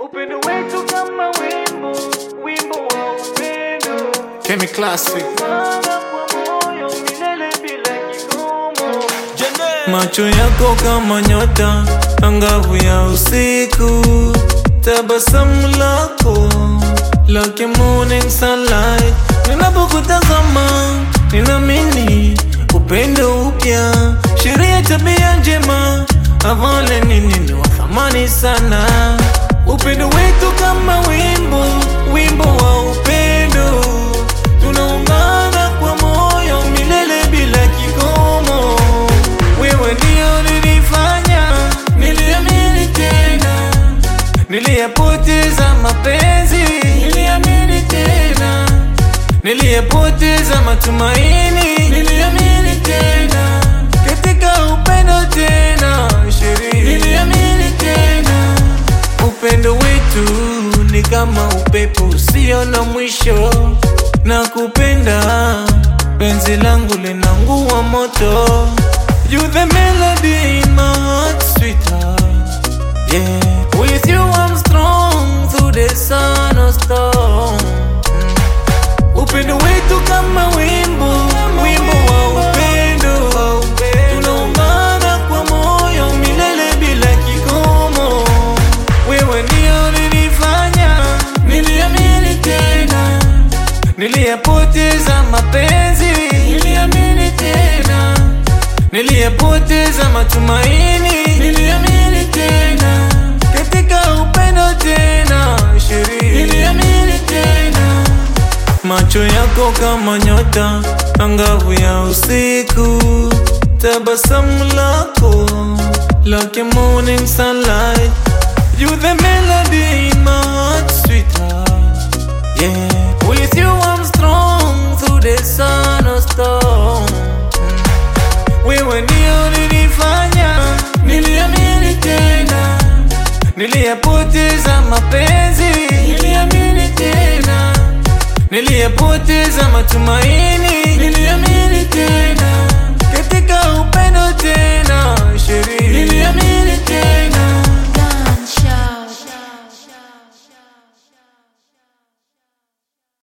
Upendo wetu kama wimbo, wimbo wa upendo. Kemi Classic. Sana kwa moyo milele bila kikomo. Macho yako kama nyota angavu ya usiku, tabasamu lako like a morning sunlight. Ninapokutazama ninaamini upendo upya, sheria tabia njema, avale nini ni wa thamani sana. Upendo wetu kama wimbo, wimbo wa upendo, tunaungana kwa moyo milele bila kikomo. Wewe ndio nilifanya niliamini tena, niliyapoteza mapenzi, niliamini tena, niliyapoteza matumaini, niliamini tena, katika upendo tena, sheria, niliamini tena, upendo wetu ni kama upepo usio na mwisho, na kupenda penzi langu linangua moto. You the melody in my heart, sweetheart. Yeah, with you I'm strong through the sun or storm. Mm. Upendo wetu kama wimbo, wimbo wa upendo. Tunaungana kwa moyo milele bila kikomo. Wewe ndio nilifanya, niliamini tena, niliyapoteza mapenzi, niliamini tena, niliyapoteza matumaini, niliamini tena, katika upendo tena, sheria, niliamini tena, macho yako kama nyota angavu ya usiku, tabasamu lako like a morning sunlight. You the melody in my heart, sweetheart. Yeah, with you I'm strong through the sun or storm. Mm. Wewe ndio nilifanya, niliamini tena, niliyapoteza mapenzi, niliamini tena, niliyapoteza matumaini, niliamini tena,